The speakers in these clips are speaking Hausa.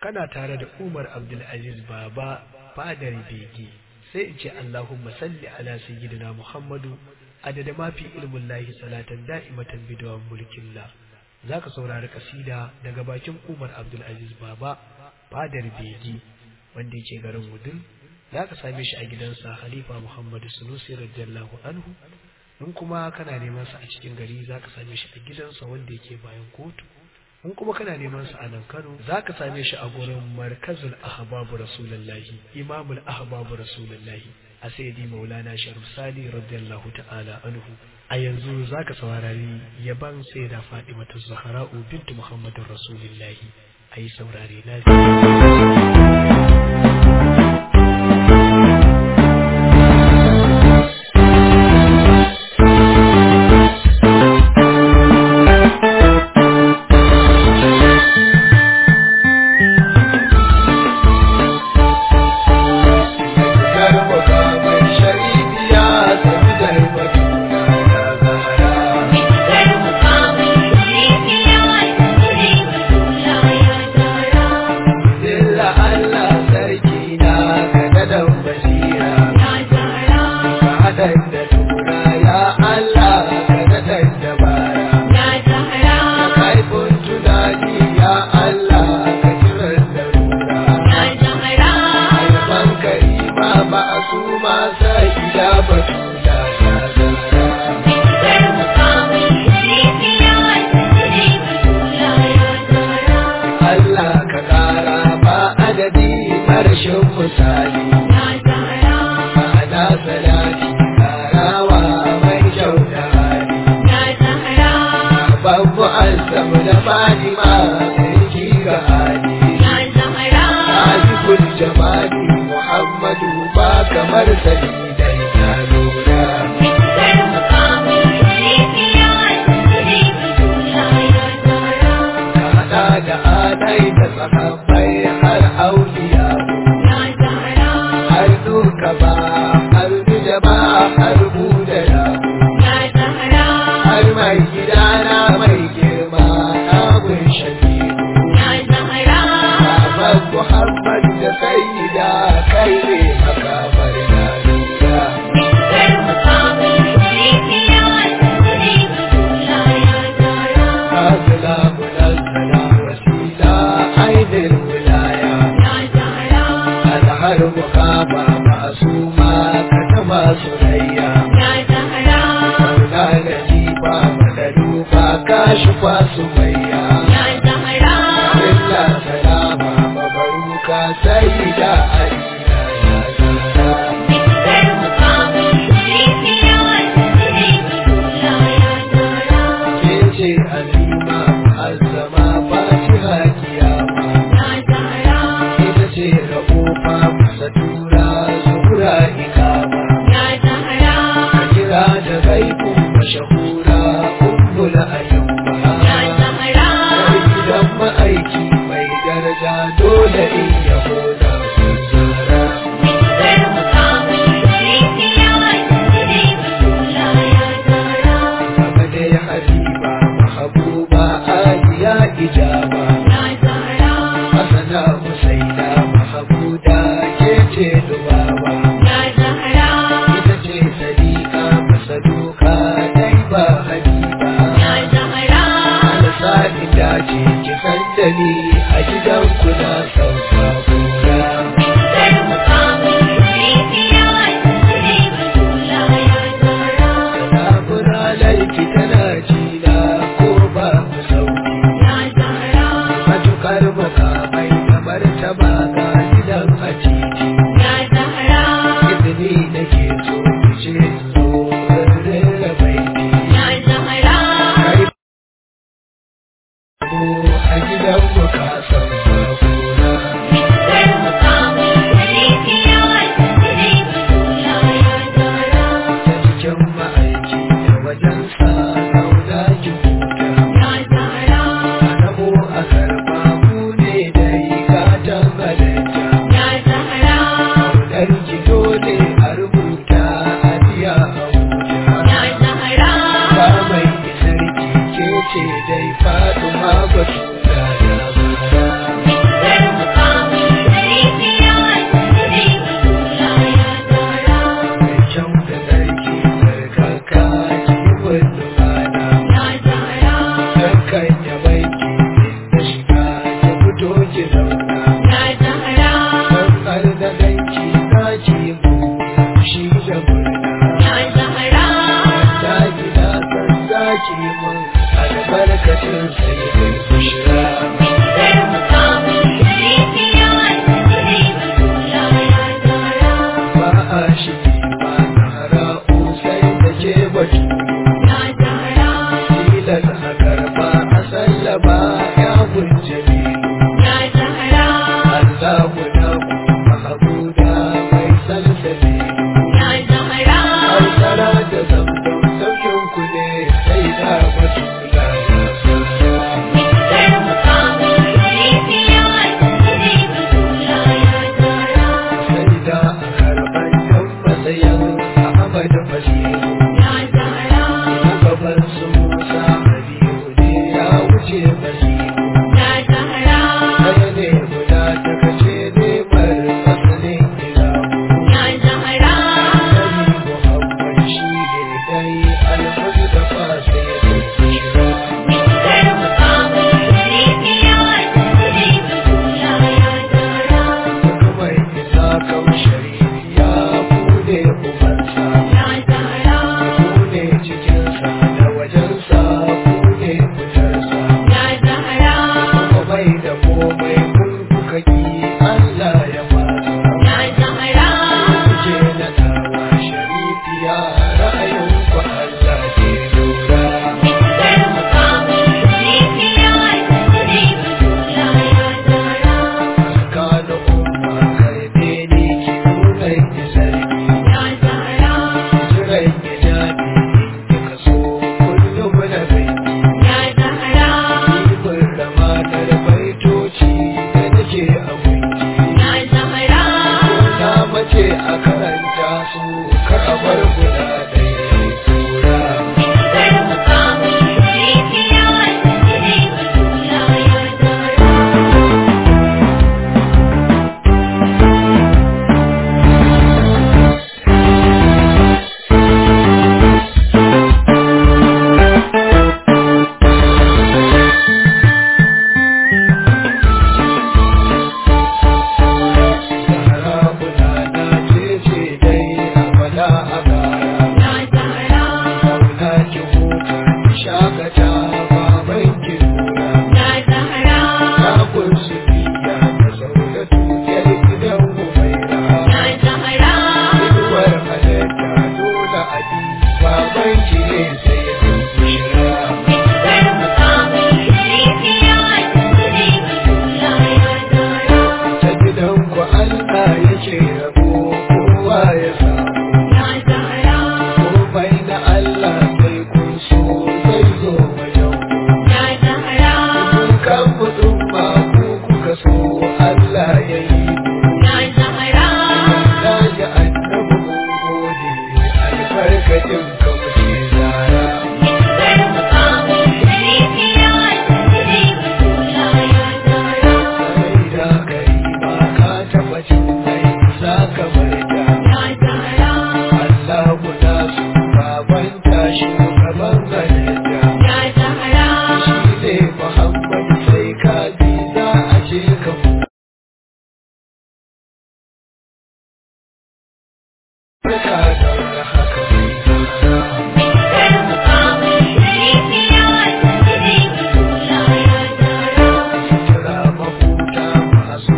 kana tare da Umar Abdulaziz Baba fadar bege sai in ce Allahumma salli ala sayyidina Muhammadu adada ma fi ilmin lahi salatan da'imatan bidawan mulkin la zaka saurari kasida daga bakin Umar Abdulaziz Baba fadar bege wanda yake garin Wudin zaka same shi a gidansa Khalifa Muhammadu Sunusi radiyallahu anhu in kuma kana neman sa a cikin gari zaka same shi a gidansa wanda yake bayan kotu in kuma kana neman sa a nan Kano zaka same shi a gurin Markazul Ahbabu Rasulullahi Imamul Ahbabu Rasulullahi a Sayyidi Maulana Sharif Sali radiyallahu ta'ala anhu a yanzu zaka saurari yaban Sayyida Fatimatu Zahra'u bintu Muhammadin Rasulullahi ayi saurare lafiya dace ki san da ni a gidan ku na sauka gora kuka ki Allah ya fasa Ya Zahra Kuke na dawa sharifiya ra'ayin ku Allah ke lura Fitar mukamin sharifiya Sani Batula ya Zahra Kana umma karbe ni ki nuna ki sarki Ya Zahra Jiran ya jabe in ka so kullum na bai Ya Zahra Ibin ramanar baitoci da nake a gunki Ya Zahra Na mace a karanta su kar a bar guda ɗaya tura Fitar mukamin sharifiya Sani Batula ya Zahra Zahra guda na ce ce dai a fada a gara Ya Zahra Kauna ki huta ki shakata baban ki nuna Ya Zahra Na kunsu biya da sauratu yar gidan Humaira Ya Zahra Inuwar halitta dole a bi baban ki ne sai ya shira Fitar mukamin sharifiya Sani Batula ya Zahra ta gidanku Allah yake rabo kowa ya samu Ya Zahra komai na Allah sai kun so zai zo wajen ku Ya Zahra kun kan mutum ba ku kuka so Allah ya yi mu Ya Zahra na ji annabi mun gode albarkacin ka muke zara Fitar mukamin sharifiya Sani Batula ya Zahra sai da kai ba ka taɓa cin mai za ka bar ta Ya Zahra Allah guda su baban tashi gaban halitta Ya Zahra shi ne Muhammad sai ka bi za a ce ka Barka da haka mai zara Fitar mukamin sharifiya Sani Batula ya Zahra Kira mahuta masu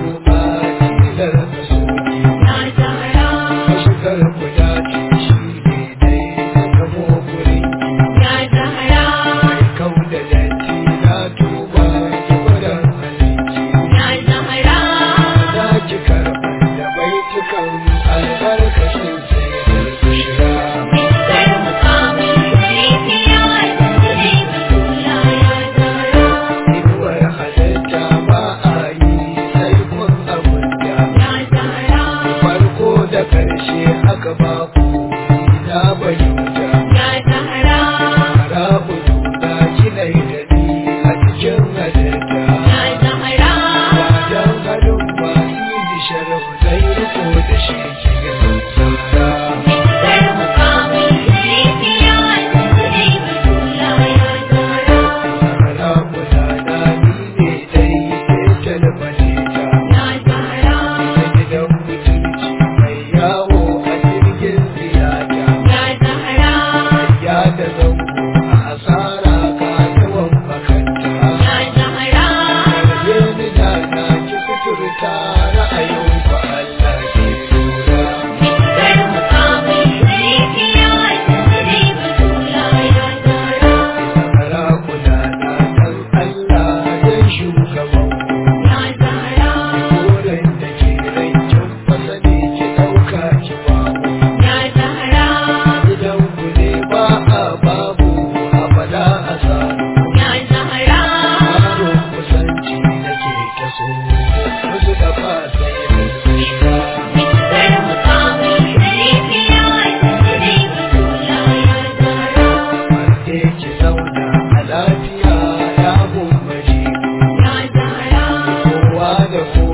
matilar da soke Ya Zahra Mashigar guda ce shi ne dai da kamo gurin Ya Zahra kau da datti na tuba ki gwadon halitti Ya Zahra za ki karɓar da baitukan albarkacin sai da shira Fitar mukamin sharifiya Sani Batula ya Zahra inuwar halitta ba a yi sai kun abunta Ya Zahra farko da ƙarshe aka ba ku ina bayyanta Ya Zahra rabu da kinai da ni a cikin halitta Ya Zahra wajen gadon ba ni sharaf zai riko da shi cikin tsara Fitar mukamin sharifiya Sani Batula ya Zahra Zara gudana ni ne dai ke talbalita Ya Zahra ta gidan mutunci mai yawo a jirgin ziyara Ya Zahra ya da zango a asara ka yawan makanta Ya Zahra Yarje ni da na ki suturta ra'ayin ku Allah ke lura Fitar mukamin sharifiya Sani Batula ya Zahra Zara gudana dan Allah zai shugaban ku Ya Zahra Koren da ke rancin fasali ki ɗauka ki babu Ya Zahra Gidan ku ne ba a babu a fada a samu Ya Zahra Karo kusanci nake ta so Wasu da ba sai da shiga Fitar mukamin sharifiya Sani Batula ya Zahra Ake ki zauna a lafiya ya gumbaji Ya Zahra Kowa da kowa